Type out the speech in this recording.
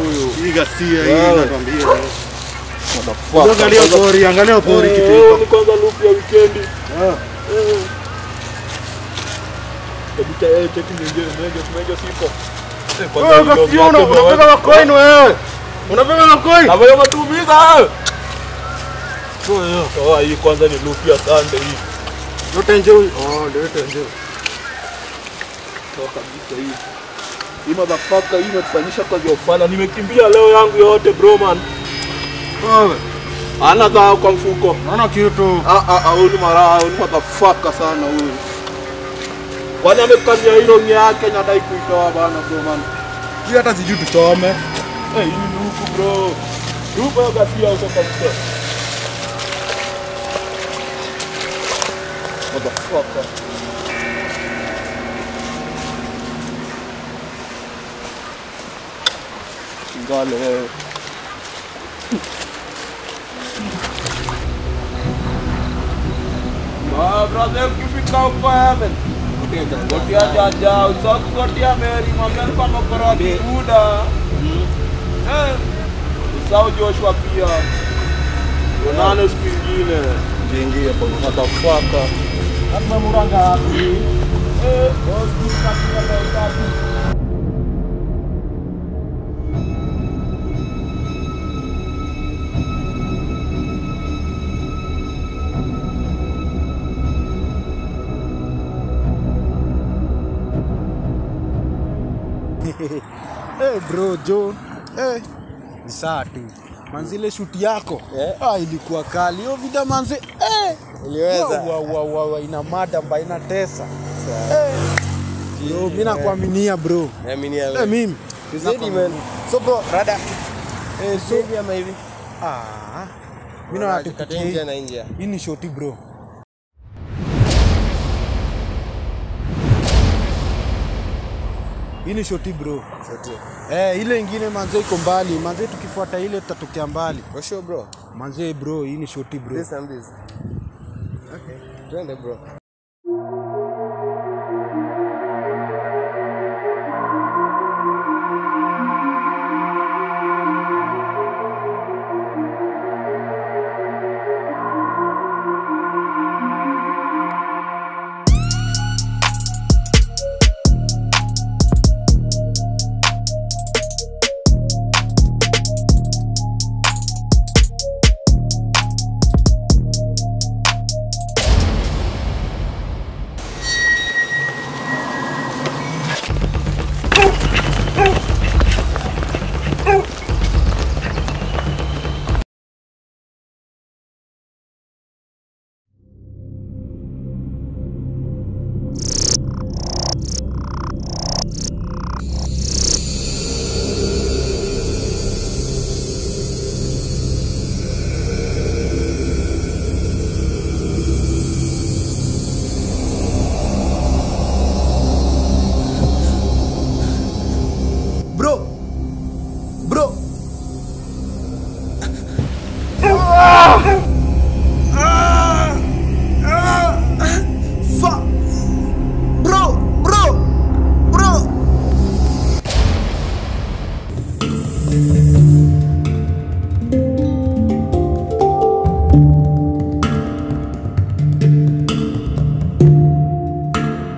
huyu. Hii gasia hii Wewe. nakwambia. Motherfucker. Angalia pori, angalia pori Eh, kitu eh, iko. ni kwanza loop ya weekendi. Ah. Eh. Kabisa eh, cheki mwingine mwenge mwenge sipo. Eh, kwanza Wewe hilo gasia una- yake unabeba bwana. macoin wewe. Unabeba macoin? Na wewe matumiza. Oh, hii kwanza ni loop ya Sunday hii. Yote nje huyu. Oh, ndio yote nje. Toka kabisa hii. Hii motherfucker hii imetufanyisha kazi ya ufala. Nimekimbia leo yangu yote bro man. Wewe. Ana dhao kwa mfuko. Naona kitu. Ah ah ah, huyu ni mara, huyu ni motherfucker sana huyu. Kwani amekazia hilo yake nadai kuitoa bana bro man. Hii hata sijui tusome. Eh, hii ni huku bro. Rupa ya gasia huko kabisa. Motherfucker. Ngale wewe. Ah, brother, ukifika huko heaven. Gotia jaja, usoki gotia Mary, mwambie alikuwa amekoroa kibuda. Eh, usahau Joshua pia. Tuonane siku ingine. Jiingie hapo. Motherfucker. Hata muranga hapi. Eh, boss, tukatia leo tatu. Hey bro John, hey. Ni saa tu manzi, ile shuti yako Yeah. ah, ilikuwa kali hiyo vida manzi hey. Iliweza. Wa, wa, wa, wa, ina mada mba ina tesa hey. Bro, mi nakuaminia bro Naaminia hey, wewe. mimi Tuzidi man. So bro, rada. hey, so, Hivi ama hivi? ah, mi naona Kati tupitie nje hii. na nje. hii ni shoti bro hii ni shoti bro Sote. Eh, ile ingine manze iko mbali manze, tukifuata ile tutatokea mbali For sure bro. manze bro, hii ni shoti bro. This and this. Okay. Twende bro.